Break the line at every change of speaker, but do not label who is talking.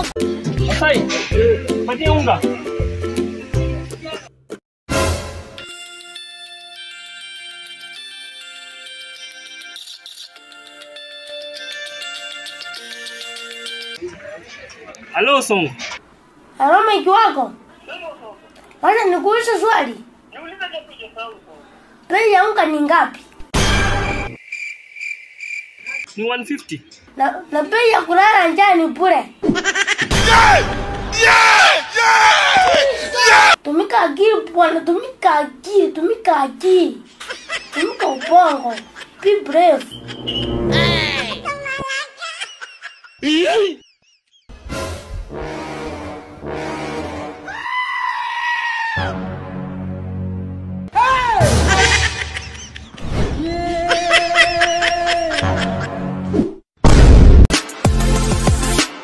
Masai, patie unga. Halo Songo.
Halo meki wako? Wacha nikuulize swali. Bei ya unga ni ngapi?
Ni 150.
Na, na bei ya kulala njaa ni bure. Tumika akili bwana, tumika akili, tumika akili. Tumika ubongo. Be brave.